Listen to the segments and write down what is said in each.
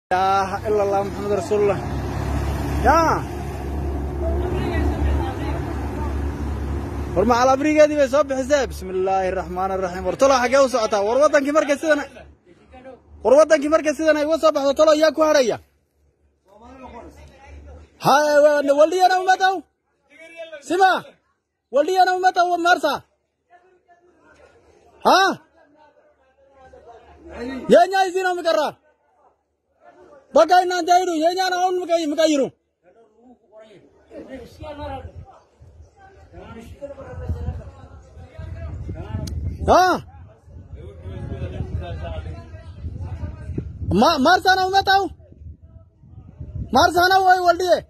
ilaha ila allah maxamed rasuulullah ya war macal abrigeedii bay soo bixisee bismi illaahi araxmaan araxiim war tolo xaggee u socotaa war waddankii markay sidan war waddankii markay sidan ay uga soo baxdo tolo yaa ku hadhaya ha waldiyana umataw sima waldiyana umataw marsa ha yenya isina mikara baka inante idu yenya na un mikai mikairu ha ma marsana umataw marsana woy waldiye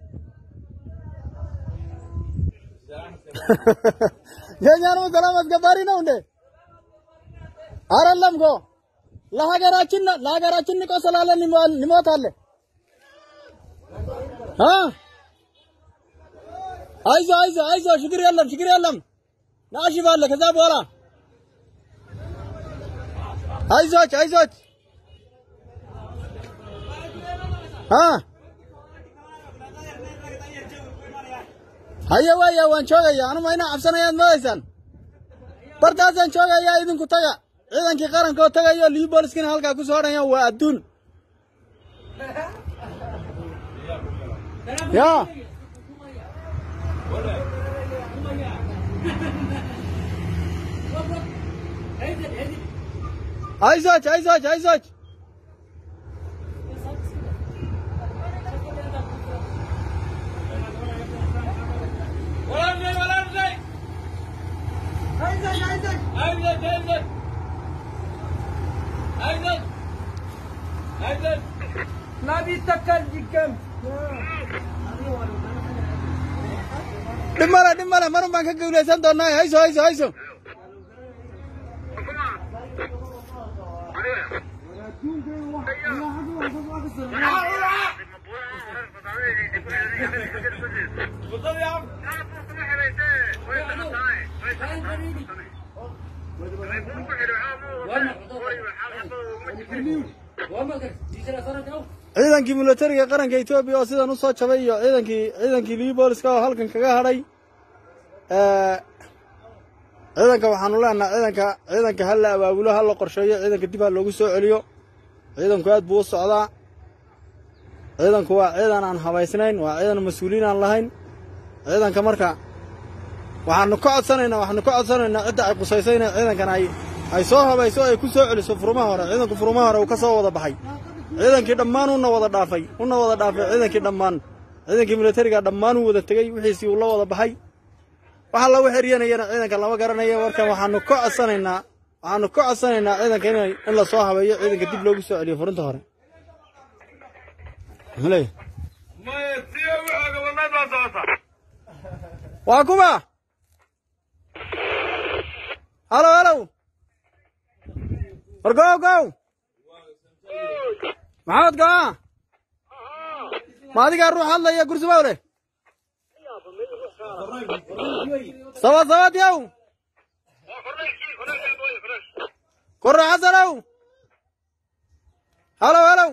yenya ነው ሰላም አስገባሪ ነው እንዴ አይደለም እኮ ለሀገራችን ለሀገራችን ንቆ ስላለ እንሞታለን። አ አይዞ አይዞ አይዞ ችግር የለም ችግር የለም ናሽባለ ከዛ በኋላ አይዞች አይዞች አ haye waya waan joogaya anu ma inaa cabsanayaad moodaysaan bartaasaan joogaya idinku taga ciidankii qaranka oo tagayo liyu booliskina halkaa ku soo hadhaya waa adduun ya አይዞች አይዞች አይዞች dhimale dhimale marun baan ka guulaysan doonaa hayso hayso hayso ciidankii milatariga qaranka etoobiya oo sidan u soo jabay iyo ciidankii ciidankii liyu booliska oo halkan kaga hadhay ciidanka waxaanu leenaha ciidanka ciidanka ha la abaabulo ha la qorsheeyo ciidanka dib ha loogu soo celiyo ciidanku aad buu u socdaa ciidanku waa ciidan aan habaysnayn waa ciidan mas-uuliin aan lahayn ciidanka marka waxaanu ka codsanaynaa waxaanu ka codsanaynaa cidda ay qusayso inay ciidankan ay ay soo habayso ay ku soo celiso furumaha hore ciidanku furumaha hore uu ka soo wada baxay ciidankii dhammaan una wada dhaafay una wada dhaafay ciidankii dhammaan ciidankii militariga dhammaan uu wada tegey wixiisii uu la wada baxay waxa lagu xeryanayana ciidanka lama garanaya markan waxaanu ka codsanaynaa waxaanu ka codsanaynaa ciidanka inay in la soo habeeyo ciidanka dib loogu soo celiyo furinta hore waa kuma halo halow war gow gow maxamed goa ma adigaa ruux hadlaya gursumow leh sabad sabad yow korro xasanow halow halow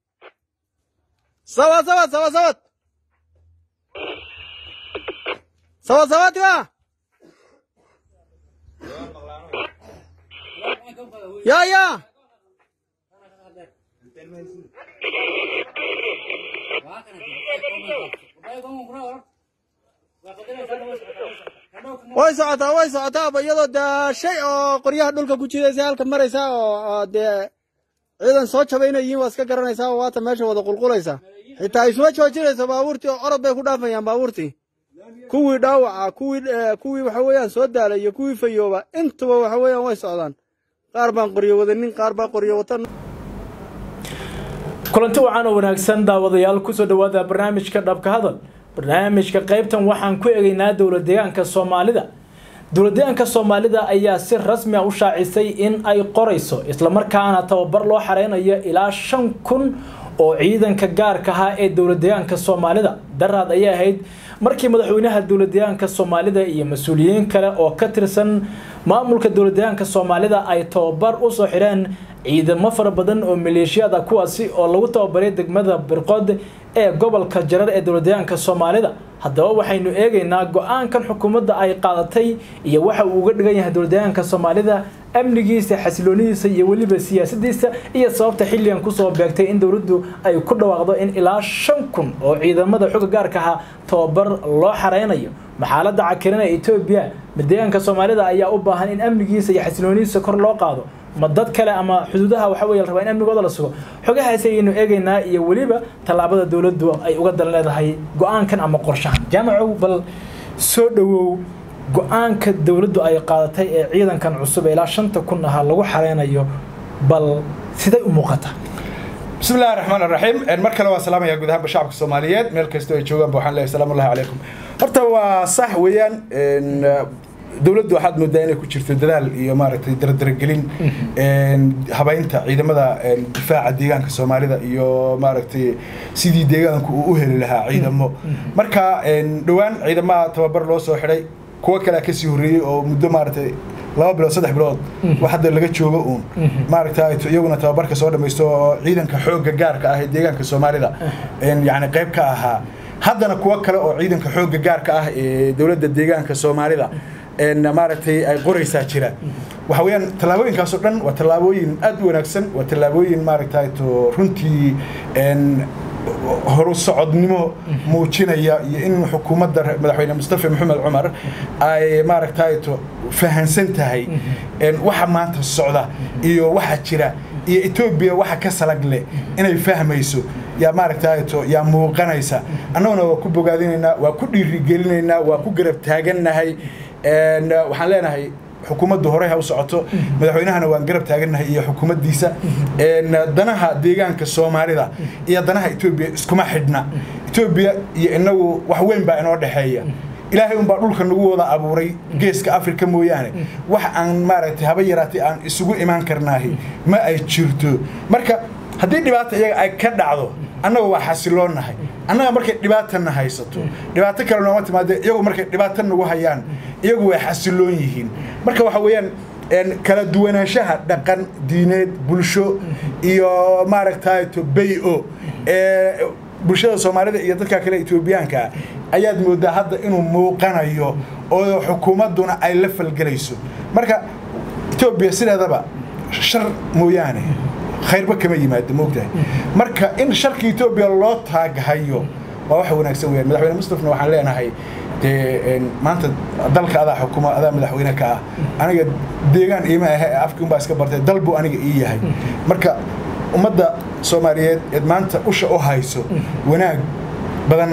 sabad sabad sabad sabad sabad sabad wa ya ya way socotaa way socotaaba iyadoo dee shay oo qoryaha dhulka ku jidaysa halka maraysaa oo dee ciidan soo jabay inay yihiin waa iska garanaysaa oo waata meesha wada qulqulaysa xitaa isuma joojinayso baabuurtii oo orod bay ku dhaafayaan baabuurtii kuwii dhaawaca kuwii kuwii waxa weeyaan soo daalay iyo kuwii fayooba intuba waxa weeyaan way socdaan qaar baan qoryo wadanin qaar baa qoryo watan kulanti wacan oo wanaagsan daawadayaal kusoo dhawaada barnaamijka dhabka hadal barnaamijka qaybtan waxaan ku egaynaa dowlad deegaanka soomaalida dowlad deegaanka soomaalida ayaa si rasmi a u shaacisay in ay qorayso islamarkaana tababar loo xareynayo ilaa shan kun oo ciidanka gaarka ahaa ee dowlad deegaanka soomaalida daraad ayay ahayd markii madaxweynaha dowlad deegaanka soomaalida iyo mas-uuliyiin kale oo ka tirsan maamulka dowlad deegaanka soomaalida ay tababar usoo xidheen ciidamo fara badan oo maleeshiyaad ah kuwaasi oo lagu tababaray degmada birqood ee gobolka jarar ee dowladdeegaanka soomaalida haddaba waxaynu eegaynaa go-aankan xukuumadda ay qaadatay iyo waxa uu uga dhigan yahay dowladdeegaanka soomaalida amnigiisa xasiloonidiisa iyo weliba siyaasadiisa iyo sababta xilligan kusoo beegtay in dowladdu ay ku dhawaaqdo in ilaa shan kun oo ciidamada xooga gaarka ahaa tababar loo xareynayo maxaaladda cakirana etoobiya madeegaanka soomaalida ayaa u baahan in amnigiisa iyo xasiloonidiisa kor loo qaado ma dad kale ama xuduudaha waxa weye la rabaa in amnigooda la sugo xogahaasi ayaynu eegaynaa iyo weliba tallaabada dowladdu ay uga dan leedahay go-aankan ama qorshahan jaamacow bal soo dhowow go-aanka dowladdu ay qaadatay ee ciidankan cusub ee ilaa shanta kun ahaa lagu xareynayo bal siday u muuqataa بسم الله الرحمن الرحيم mar kale waa salaamaya guud ahaanba shacabka soomaaliyeed meel kastoo ay joogaan ba waxaan leeyahay salaamu allahi calaykum horta waa sax weeyaan dowladdu waxaad moodaa inay ku jirto dadaal iyo maaragtay dardaragelin habaynta ciidamada difaaca deegaanka soomaalida iyo maaragtay sidii deegaanku uu u heli lahaa ciidamo marka dhowaan ciidamaha tababar loo soo xidhay kuwo kalea kasii horreeyey oo muddo maaragtay laba bilood saddex bilood wax hadda laga joogo uun maaragta iyaguna tababarka soo dhamaysto oo ciidanka xoogga gaarka ah ee deegaanka soomaalida yani qayb ka ahaa haddana kuwo kale oo ciidanka xoogga gaarka ah ee dowladda deegaanka soomaalida maaragtay ay qoraysaa jira waxa weeyaan tallaabooyinkaasoo dhan waa tallaabooyin aad u wanaagsan waa tallaabooyin maaragtay to runtii horu socodnimo muujinaya iyo in xukuumadda madaxweyne mustafa maxamed cumar ay maaragtay to fahansan tahay waxa maanta socda iyo waxa jira iyo etoobiya waxa ka salag leh inay fahmayso yaa maaragtay to yaa muuqanaysa annaguna waa ku bogaadinaynaa waa ku dhiirigelinaynaa waa ku garab taagannahay waxaan leenahay xukuumaddu horey ha u socoto madaxweynahana waan garab taagannahay iyo xukuumaddiisa danaha deegaanka soomaalida iyo danaha etoobiya iskuma xidhna etoobiya iyo inagu wax weyn baa inoo dhexeeya ilaahay unbaa dhulka nagu wada abuuray geeska afrika mooyaane wax aan maaragtay haba yaraatay aan isugu imaan karnaahi ma ay jirto marka haddii dhibaata iyaga ay ka dhacdo annaga waa xasiloonnahay annaga markay dhibaatana haysato dhibaato kale nooma timaade iyagu markay dhibaato nagu hayaan iyagu way xasiloon yihiin marka waxa weeyaan kala duwanaanshaha dhaqan diineed bulsho iyo maaragtay to bay-o ee bulshada soomaalida iyo dadka kale etoobiyaanka ayaad moodaa hadda inuu muuqanayo oo xukuumadduna ay la falgelayso marka etoobiya sideedaba shar mooyaane khayrba kama yimaado moogtahay marka in sharka etoobiya loo taaghayo waa wax wanaagsan weyaan madaxweyne mustafna waxaan leenahay dee maanta dalka adaa xukuma adaa madaxweyne ka ah aniga deegaan iima ahe afkii unbaa iska bartay dal buu aniga ii yahay marka ummadda soomaaliyeed eed maanta usha u hayso wanaag badan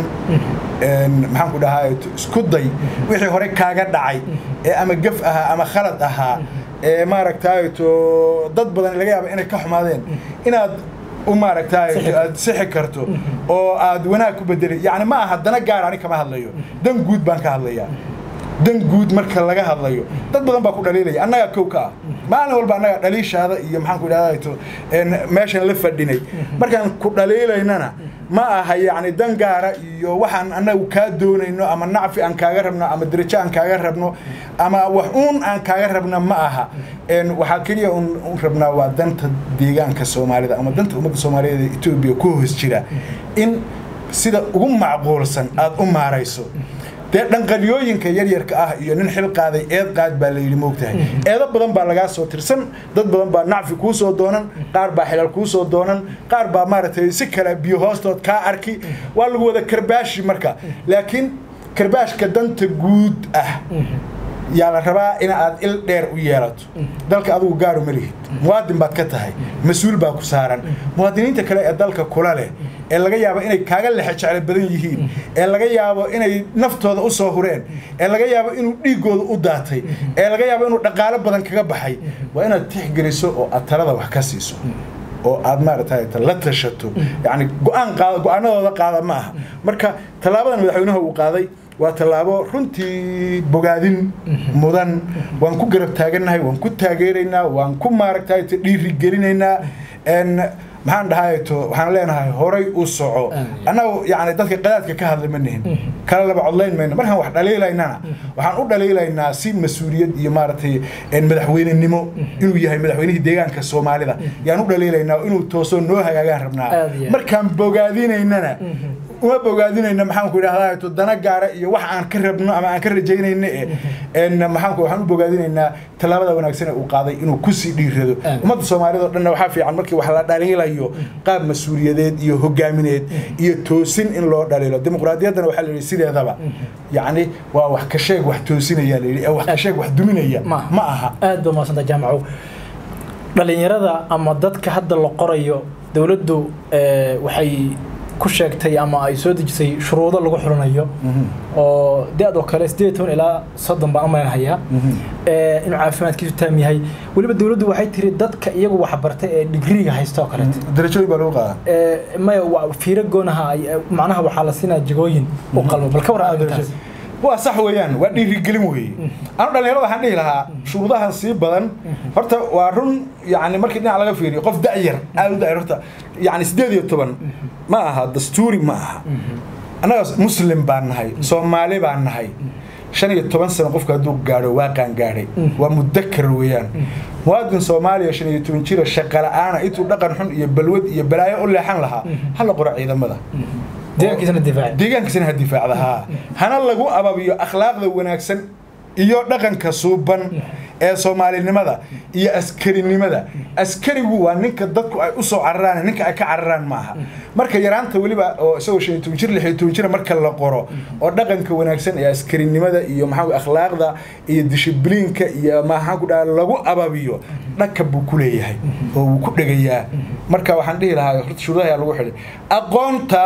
maxaan ku dhahaa isku day wixii hore kaaga dhacay ee ama gaf ahaa ama khalad ahaa ee maaragtay to dad badan laga yaaba inay ka xumaadeen inaad u maaragtay aad sixi karto oo aad wanaag ku bedeli yani ma aha dana gaar ani kama hadlayo dan guud baan ka hadlayaa dan guud marka laga hadlayo dad badan baa ku dhaliilaya annagaa kow ka ah maalin walba annaga dhaliishaada iyo maxaan ku idhahdato meeshan la fadhinay markaan ku dhaliilaynana ma aha yacni dan gaara iyo waxaan annagu kaa doonayno ama nacfi aan kaaga rabno ama derajo aan kaaga rabno ama wax uun aan kaaga rabna ma aha waxaa keliya un rabnaa waa danta deegaanka soomaalida ama danta ummadda soomaaliyeed ee etoobiya ku hoos jira in sida ugu macquulsan aada u maarayso dee dhanqalyooyinka yaryarka ah iyo nin xil qaaday eed qaad baa la yidhi moogtahay eedo badan baa lagaa soo tirsan dad badan baa nacfi kuu soo doonan qaar baa xilal kuu soo doonan qaar baa maaragtay si kale biyo hoostood kaa arki waa lagu wada karbaashi marka laakiin karbaashka danta guud ah yaa la rabaa in aad il dheer u yeelato dalka adugu gaaru ma lihid muwaadin baad ka tahay mas-uul baa ku saaran muwaadiniinta kale ee dalka kula leh ee laga yaabo inay kaaga lexe jeclo badan yihiin ee laga yaabo inay naftooda u soo hureen ee laga yaabo inuu dhiiggooda u daatay ee laga yaabo inuu dhaqaalo badan kaga baxay waa inaad tixgeliso oo aad talada wax ka siiso oo aad maaragtay la tashato yani go-aan qaada go-aanadooda qaada ma aha marka tallaabadan madaxweynaha uu qaaday waa tallaabo runtii bogaadin mudan waan ku garab taagannahay waan ku taageeraynaa waan ku maaragtay dhiirigelinaynaa maxaan dhahay to waxaan leenahay horay u soco annagu yani dadka qadaadka ka hadla ma nihin kala laba codlayn mayno markaan wax dhaliilaynana waxaan u dhaliilaynaa si mas-uuliyad iyo maaragtay madaxweynenimo inuu yahay madaxweynihii deegaanka soomaalida yaan u dhaliilaynaa inuu toosoo noo hagaagaan rabnaa markaan bogaadinaynana uma bogaadinayna maxaanku idhahdaa to dana gaara iyo wax aan ka rabno ama aan ka rajaynayno e maxaanku waxaan u bogaadinaynaa tallaabada wanaagsan ee uu qaaday inuu kusii dhiirado ummadda soomaalida o dhanna waxaa fiican markii wax la dhaliilayo qaab mas-uuliyadeed iyo hogaamineed iyo toosin in loo dhaliilo dimuqraadiyaddana waxaa la yidhi sideedaba yacni waa wax ka sheeg wax toosinaya la yidhi ee wax ka sheeg wax duminaya ma aha aad ba maasanta jaamacow dhalinyarada ama dadka hadda la qorayo dowladdu waxay ku sheegtay ama ay soo dejisay shuruudo lagu xulanayo oo da-doo kale sideed toban ilaa soddon baan umalan hayaa inuu caafimaadkiisu taam yahay weliba dowladdu waxay tiri dadka iyagu waxbartay ee digriga haysta oo kaleeto darajooyin baa lagu qaadaa maya fiiro goonaha macnaha waxaa la siinaa jagooyin u qalmo bal ka warran arrintaas waa sax weeyaan waa dhiirigelin weeye anu dhalinyarada waxaan dhihi lahaa shuruudahan sii badan horta waa run yani markii dhinac laga fiiriyo qof da'yar aad u da'yar horta yani siddeed iyo toban ma aha dastuuri ma aha annaga muslim baan nahay soomaali baan nahay shan iyo toban sano qofka hadduu gaadho waaqaan gaadhay waa mudakar weeyaan muwaadin soomaaliya shan iyo toban jira shaqa la'aana intuu dhaqan xun iyo balwad iyo balaayo u leexan lahaa hala qoro ciidamada deegaankiisana difaaca deegaankiisana ha difaacda haa hana lagu ababiyo akhlaaqda wanaagsan iyo dhaqanka suuban ee soomaalinimada iyo askarinimada askarigu waa ninka dadku ay usoo cararaan ninka ay ka cararaan maaha marka yaraanta weliba oo isagoo shan iyo toban jir lix iyo toban jira marka la qoro oo dhaqanka wanaagsan ee askarinimada iyo maxaa akhlaaqda iyo dishibliinka iyo maxaan ku dhaha lagu ababiyo dhaka buu ku leeyahay oo wuu ku dhegayaa marka waxaan dhihi lahaa horta shuruudaha ayaa lagu xidhay aqoonta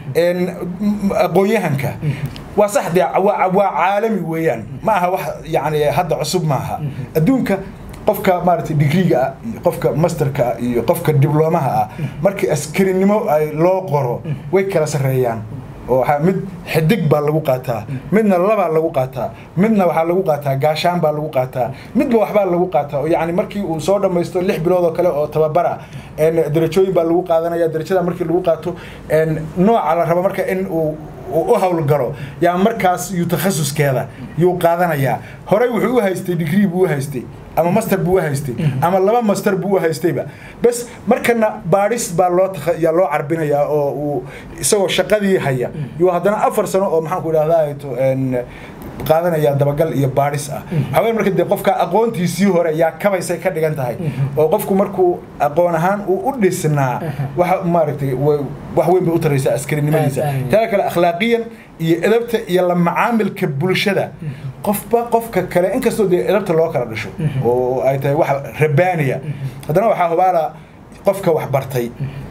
aqoon-yahanka waa sax dee waa caalami weeyaan ma aha wax yani hadda cusub maaha adduunka qofka maaragtay digriga ah iyo qofka masterka ah iyo qofka diblomaha ah markii askarinimo ay loo qoro way kala sarreeyaan oo waxaa mid xidig baa lagu qaataa midna labaa lagu qaataa midna waxaa lagu qaataa gaashaan baa lagu qaataa midba waxbaa lagu qaataa oo yacni markii uu soo dhammaysto lix bilood oo kale oo tababara darajooyin baa lagu qaadanaya darajada markii lagu qaato nooca la rabo marka in uu u howlgalo yaa markaas yuu takhasuskeeda yuu qaadanayaa horey wuxuu u haystay digrii buu u haystay ama master buu u haystay ama laba master buu u haystayba bes markana baadhis baa loo yaa loo carbinayaa oo uu isagoo shaqadii haya yuu haddana afar sano oo maxaanku idhahdaa qaadanaya dabagal iyo baadhis ah waxaa weya marka dee qofka aqoontiisii hore yaa kabaysay ka dhigan tahay oo qofku markuu aqoon ahaan uu u dhisnaa waxa maaragtay wax weyn bay u taraysaa askarinimadiisa taa kale akhlaaqiyan iyo edabta iyo la macaamilka bulshada qofba qofka kale inkastoo dee edabta loo kala dhisho oo ay tahay wax rabaaniya haddana waxaa hubaala qofka wax bartay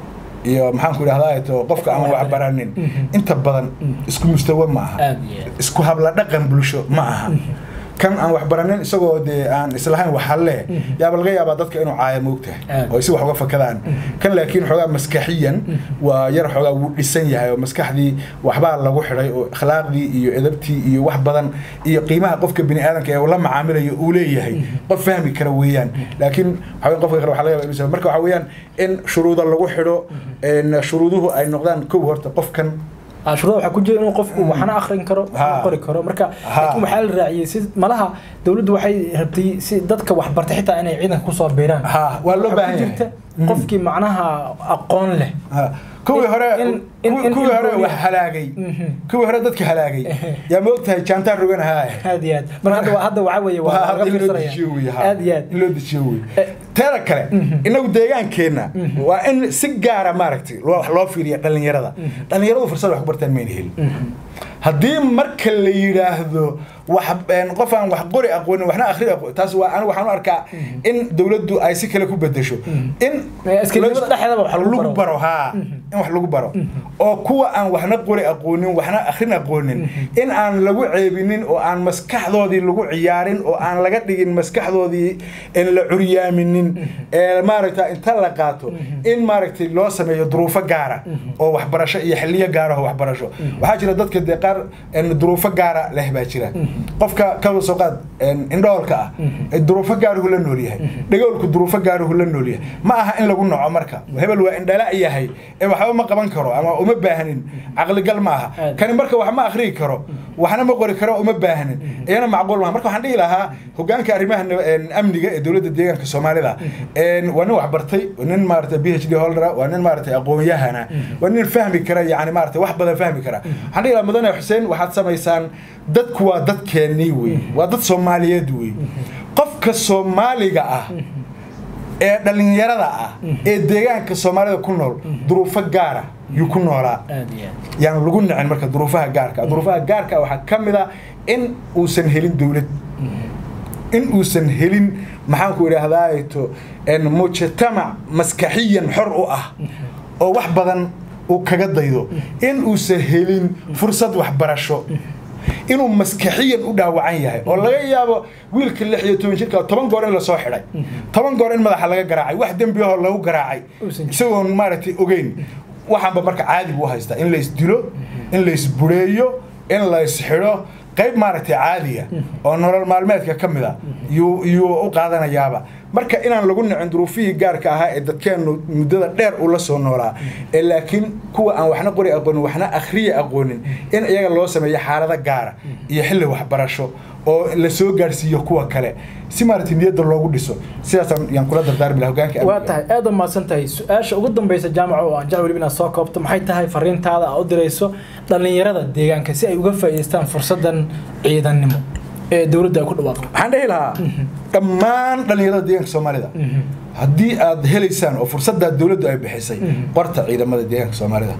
iyo maxaanku idhahdaa to qofka aan wax baranin inta badan isku mustawa ma aha isku habla dhaqan bulsho ma aha kan aan wax baranin isagoo dee aan islahayn wax halle yaaba laga yaabaa dadka inuu caaya moogtahay oo si wax uga fakadaan kan laakiin xoogaa maskaxiyan waa yar xoogaa wuu dhisan yahay oo maskaxdii waxbaa lagu xidhay oo akhlaaqdii iyo edabtii iyo wax badan iyo qiimaha qofka bini aadamka ee la macaamilayo uu leeyahay qof fahmi kara weeyaan laakiin waxaa qofka kale waxaa laga yaabaa inuu marka waxaa weeyaan in shuruuda lagu xidho shuruuduhu ay noqdaan kow horta qofkan shuruuda waxaa ku jira inuu qofku waxna akhrin karo qori karo marka laakiin waxaa la raaciyey si malaha dowladdu waxay rabtay si dadka wax bartay xitaa inay ciidanka kusoo biiraan waa loo baahan yahay qofkii macnaha aqoon leh kuwii hore kuwii hore wax halaagay kuwii hore dadka halaagay yaa ma ogtahay jaantaan roganahaa aad iyo aad marka hadda hadda waxaa weeye waa laga fiirsanaya aad iyo aad in loo dejiyo wey teeda kale inagu deegaankeenna waa in si gaara maaragtay wax loo fiiriya dhallinyarada dhallinyaradu fursad wax ku bartaan mayna helin haddii marka la yidhaahdo wax qof aan wax qori aqoonin waxna akhri aqoon taas waa anigu waxaan u arkaa in dowladdu ay si kale ku bedesho in lagu baro haa in wax lagu baro oo kuwa aan waxna qori aqoonin waxna akhrin aqoonin in aan lagu ceebinin oo aan maskaxdoodii lagu ciyaarin oo aan laga dhigin maskaxdoodii in la curyaaminin ee maaragta inta la qaato in maaragtay loo sameeyo duruufo gaara oo waxbarasho iyo xiliyo gaara oo waxbarasho waxaa jira dadka dee qaar duruufo gaara leh baa jira qofka ka soo qaad indhoolka ah ee duruufo gaaruhu la nool yahay dhagoolku duruufo gaaruhu la nool yahay ma aha in lagu noco marka hebel waa indhala yahay ee waxba ma qaban karo ama uma baahnin caqligal ma aha Aad. kani marka wax ma akhriyi karo waxna ma qori karo uma baahnin iyana macquul maaha marka waxaan dhihi lahaa hogaanka arrimaha nab- een, amniga ee dowladda deegaanka soomaalida een, waa nin waxbartay waa nin maarata b h d holdera waa nin maarata aqoon-yahana waa nin fahmi kara yani maarata wax badan fahmi kara waxaan dhihi lahaa mudane xuseen waxaad samaysaan dadku waa dadkeennii wey waa dad soomaaliyeed wey qofka soomaaliga ah ee dhallinyarada ah ee deegaanka soomaalida ku nool duruufo gaara yuu ku noolaa aad iyo aad yaan lagu nicin marka duruufaha gaarka duruufaha gaarka waxaa ka mid a in uusan helin dowlad in uusan helin maxaan ku idhaahdaato mujtamac maskaxiyan xor u ah oo wax badan uu kaga daydo in uusan helin fursad waxbarasho inuu maskaxiyan u dhaawacan yahay oo laga yaabo wiilka lix iyo toban jirka toban goor in lasoo xidhay toban goor in madaxa laga garaacay wax dembi ahoo lagu garaacay Uusan jirin. isagoon maaragtay ogeyn waxaanba marka caadi buu haystaa in lays dilo in lays bureeyo in lays xidho qayb maaragtay caadiya oo nolol maalmeedka ka mid a yuu yuu u qaadanayaaba marka inaan lagu nicin duruufihii gaarka ahaa ee dadkeennu muddada dheer uu la soo noolaa ee laakiin kuwa aan waxna qori aqoonin waxna akhriya aqoonin in iyaga loo sameeyo xaalado gaara iyo xilli waxbarasho oo la soo gaarsiiyo kuwa kale si maaragtay niyadda loogu dhiso sidaasaan yaan kula dardaarmi laha hogaanka waa amniga. tahay aad u mahadsan tahay su-aasha ugu dambeysa jaamaca oo aan jecel weliba inaad soo koobto maxay tahay fariintaada aad u dirayso dhallinyarada deegaanka si ay uga faa'iidaystaan fursadan ciidannimo ee dowladda ay ku dhawaaqdo waxaan dhehi lahaa dhammaan dhallinyarada deegaanka soomaalida haddii aad helaysaan oo fursaddaa dowladdu ay bixisay qorta ciidamada deegaanka soomaalida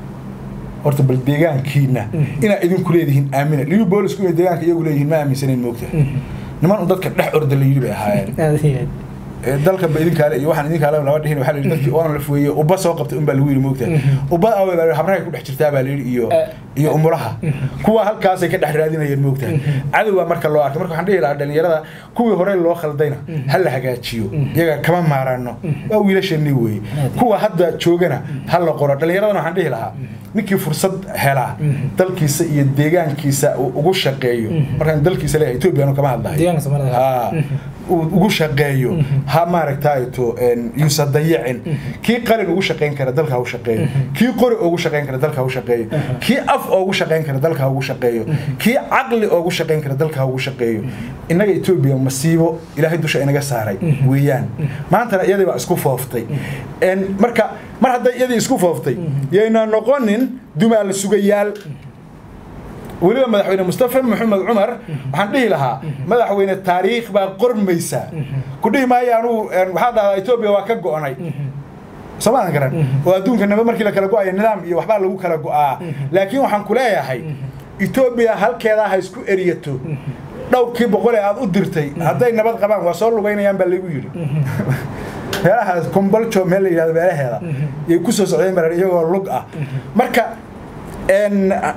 horta bal deegaankiina inaa idinku leedihiin aamina liyu boolisku inay deegaanka iyagu leeyihiin ma aaminsanayn moogtahay niman un dadka dhex orda la yidhi bay ahaayeen aad iyo aad ee dalka ba idinkaale iyo waxaan idinkaale lama dhihin waxaa la yidhi dadkii oon la fuweeye ubba soo qabtay unbaa lagu yidhi moogtahay ubba awey baa la yidhi habrahay ku dhex jirtaa baa la yidhi iyo Eh. iyo umulaha kuwa halkaasay ka dhex raadinayeen moogtahay cadowbaa marka loo arkay marka waxaan dhihi lahaa dhallinyarada kuwii hore loo khaldayna ha la hagaajiyo iyaga kama maarano waa wiilasheenii weeye kuwa hadda joogana ha la qoro dhallinyaradana waxaan dhihi lahaa ninkii fursad helaa dalkiisa iyo deegaankiisa uu ugu shaqeeyo markaan dalkiisa leeyahay etoobiya kama hadlahay Deegaanka Soomaalida. Ha, uu ugu shaqeeyo ha maaragtayto yuusa dayicin kii qalin ugu shaqayn kara dalka ha u shaqeeyo kii qori ugu shaqayn kara dalka ha u shaqeeyo kii af ugu shaqayn kara dalka ha ugu shaqeeyo kii caqli ugu shaqayn kara dalka ha ugu shaqeeyo innaga etoobiya masiibo ilaahay dusha inaga saaray weeyaan maantana iyadii baa isku fooftay En, marka mar hadday iyadii isku fooftay yayna noqonin dumaal sugayaal weliba madaxweyne mustafa maxamed cumar waxaan dhihi lahaa madaxweyne taariikh baa qormaysa ku dhihi maayo anugu een, waxaa dhahdaa etoobiya waa ka go'nay soomaadan garan oo adduunka naba markii la kala go'ayo nidaam iyo waxbaa lagu kala go'aa laakiin waxaan ku leeyahay etoobiya halkeedaa ha isku eriyato dhowrkii boqol ee aad u dirtay hadday nabad qabaan waa soo lugaynayaan baa lagu yidhi meelahaas komboljo meel la yidhahdo meelaheeda yay ku soo socdeen marar iyagoo lug ah marka en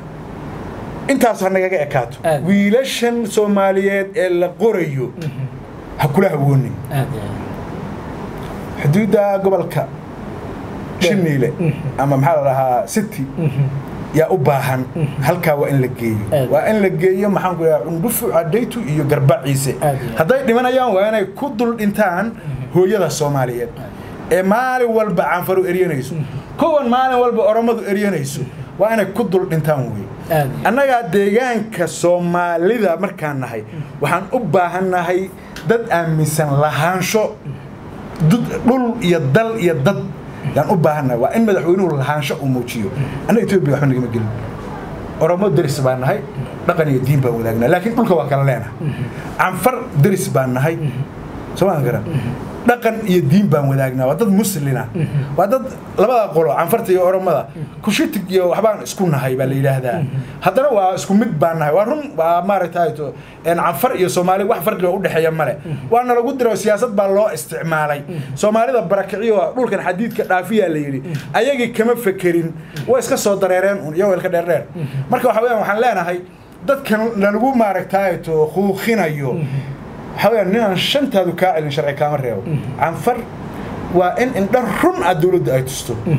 intaas ha nagaga ekaato Aad. wiilashan soomaaliyeed ee la qorayo ha kula hawoonin aad iyo aad xuduudda gobolka shiniile ama maxaa la dhahaa city yaa u baahan halkaa waa in la geeyo Aad. waa in la geeyo maxaan ku dhahaa cundhufu cadaytu iyo garbaciise Aad iyo aad. hadday dhimanayaan waa inay ku dul dhintaan hooyada soomaaliyeed ee maalin walba canfaru eryanayso kuwan maalin walba oromadu eryanayso waa inay ku dul dhintaan wey aad iyo aad. annagaa deegaanka soomaalida markaan nahay waxaan u baahannahay dad aaminsan lahaansho dud- dhul iyo dal iyo dad yaan u baahannahay waa in madaxweynuhu lahaansho uu muujiyo annaga etoobiya waxba nagama gelin oromo deris baan nahay dhaqan iyo diin baan wadaagnaa laakiin dhulka waa kala leenahay canfar deris baan nahay soomaadan garan dhaqan iyo diin baan wadaagnaa waa dad muslina waa dad labada qolo canfarta iyo oromada kushitig iyo waxbaan isku nahay baa la yidhaahdaa haddana waa isku mid baan nahay waa run waa maaragtay to en canfar iyo soomaali wax farqiga udhexeeya male waana lagu diro siyaasad baa loo isticmaalay soomaalida barakiciyo dhulkan xadiidka dhaafiyaa la yidhi ayagii kama fekerin way iska soo dareereen un iyagoo ilka dheerdheer marka waxa weeyaan waxaan leenahay dadkan lalagu maaragtay to kuuqinayo waxaa weeyaan ninaan shantaadu kaa celin sharci kaama reebo canfar waa in indha run ah dowladda ay tusto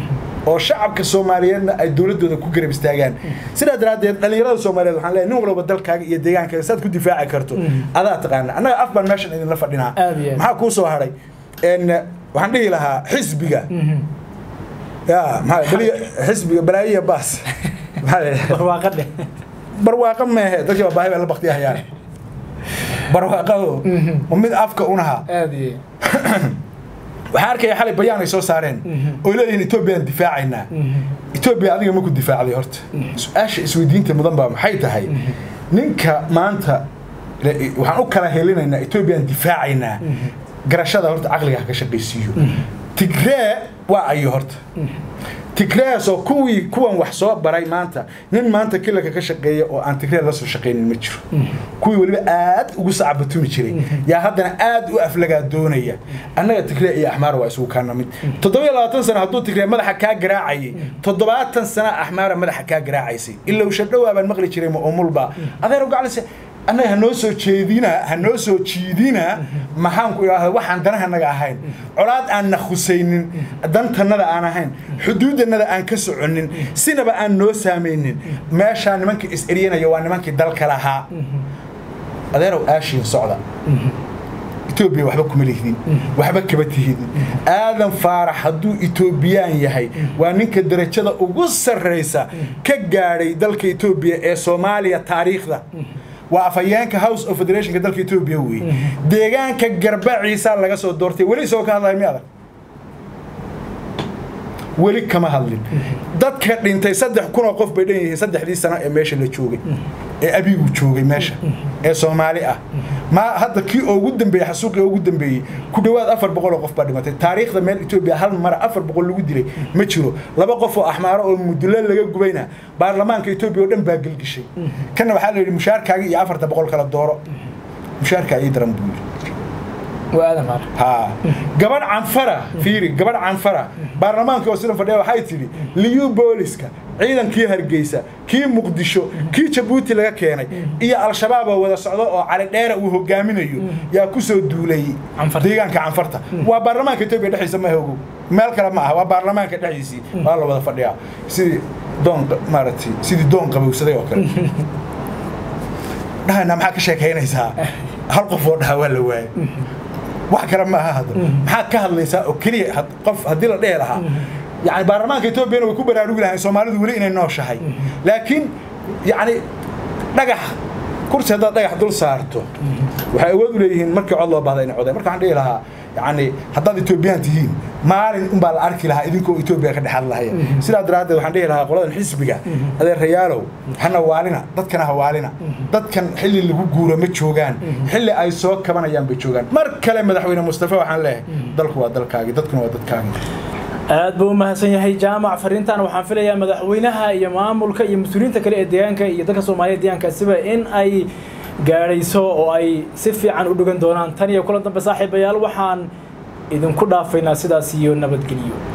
oo shacabka soomaaliyeedna ay dowladooda ku garab istaagaan sidaa daraaddeed dhallinyarada soomaaliyeed waxaan leeyahay nin walba dalkaaga iyo deegaankaaga saad ku difaaci karto adaa taqaana annaga af baan meeshan idinla fadhinaa Aad iyo aad. maxaa kuu soo hadhay En, waxaan dhihi lahaa xisbiga ya maxaa beliya xisbiga balaayiya baas maxaa la yidhahdaa? barwaaqa dheh barwaaqo meehe dadkii baa baahi baa la baktiyahayaan barwaaqado ma mid afka unaha aad iyo waxaan arkaya xalay bayaan ay soo saareen oo leeyihiin etoobiyaan difaacaynaa etoobiya adiga maku difaacday horta su-aasha isweydiinta mudan baa maxay tahay ninka maanta le- waxaan u kala helinaynaa etoobiyaan difaacaynaa garashada horta caqliga ha ka shaqaysiiyo tigree waa ayo horta tigrees oo kuwii kuwan wax soo baray maanta nin maanta kilanka ka shaqeeya oo aan tigree la soo shaqaynin ma jiro kuwii weliba aad ugu sacbatumi jiray yaa haddana aad u aflagaa doonaya annaga tigree iyo axmaara waa isugu kaana mid toddobiyo labaatan sano hadduu tigree madaxa kaa garaacayay toddobaatan sana axmaara madaxa kaa garaacaysay ilowsha dhowaa baan maqli jiray ma umulba adeer gaclise annaga ha noo soo jeedina ha noo soo jiidina maxaan ku idhaahda waxaan danahanaga ahayn colaad aan na khusaynin dantannada aan ahayn xuduudannada aan ka soconnin sinaba aan noo saamaynin meeshaa nimanka is-eryanaya waa nimankii dalka lahaa adeerow aashiin socda etoobiya waxba kuma lihidin waxba kaba tihidin aadan faarax hadduu etoobiyaan yahay waa ninka darajada ugu sarraysa ka gaadhay dalka etoobiya ee soomaaliya taariikhda waa afhayeenka house of federationka dalka etoobiya weeye deegaanka garbaciisa laga soo doortay weli isagoo ka hadlaya mi adag weli kama hadlin dadka dhintay saddex kun oo qof bay dhan yihiin saddexdii sano ee meesha la joogay ee abigu joogay meesha ee soomaali ah ma hadda kii ugu dambeeyey xasuuqii ugu dambeeyey ku dhowaad afar boqol oo qof baa dhimatay taariikhda meel etoobiya hal mara afar boqol lagu dilay ma jiro laba qof oo axmaaro oo mudulo laga gubayna baarlamaanka etoobiya oo dhan baa gelgishay kana waxaa la yidhi mushaarkaaga iyo afarta boqol kala dooro mushaarkaa ii daran buu yidhi waa aadan faarax ها gabadh canfara fiiri gabadh canfara baarlamaanka oo sidan fadhiya waxay tidhi liyu booliska ciidankii hargeysa kii muqdisho kii jabuuti laga keenay iyo al-shabaab oo wada socdo oo cali dheera uu hogaaminayo yaa ku soo duulay Canfarta. deegaanka canfarta waa baarlamaanka etoobiya dhexdiisa ma ogow meel kale ma aha waa baarlamaanka dhexdiisii waa la wada fadhiyaa sidii doon maaragtay sidii doon qabowsaday oo kale dhahana maxaa ka sheekaynaysaa hal qof oo dhaha waa la waayay wax kale ma aha hadda maxaad ka hadlaysaa oo keliya had- qof haddii la dhehi lahaa yani baarlamaanka etoobiyana way ku baraarugi lahayn soomaalidu weli inay nooshahay laakiin yacni dhagax kursi haddaad dhagax dul saarto waxay awood u leeyihiin markii cod loo baahda inay codeen marka waxaan dhihi lahaa yani haddaad etoobiyaan tihiin maalin unbaa la arki lahaa idinkoo etoobiya ka dhexad lahaya sidaa daraaddeed waxaan dhihi lahaa qoladan xisbiga adeerayaalow hana waalina dadkana ha waalina dadkan xilli lagu guuro ma joogaan xilli ay soo kabanayaan bay joogaan mar kale madaxweyne mustafa waxaan leeyahay dalku waa dalkaagii dadkuna waa dadkaagii aad buu u mahadsan yahay jaamac fariintan waxaan filayaa madaxweynaha iyo maamulka iyo mas-uuliyiinta kale ee deegaanka iyo dadka soomaaliyeed deegaankaasiba in ay gaadhayso oo ay si fiican u dhugan doonaan tan iyo kulan dambe saaxiibayaal waxaan idinku dhaafaynaa sidaas iyo nabadgeliyo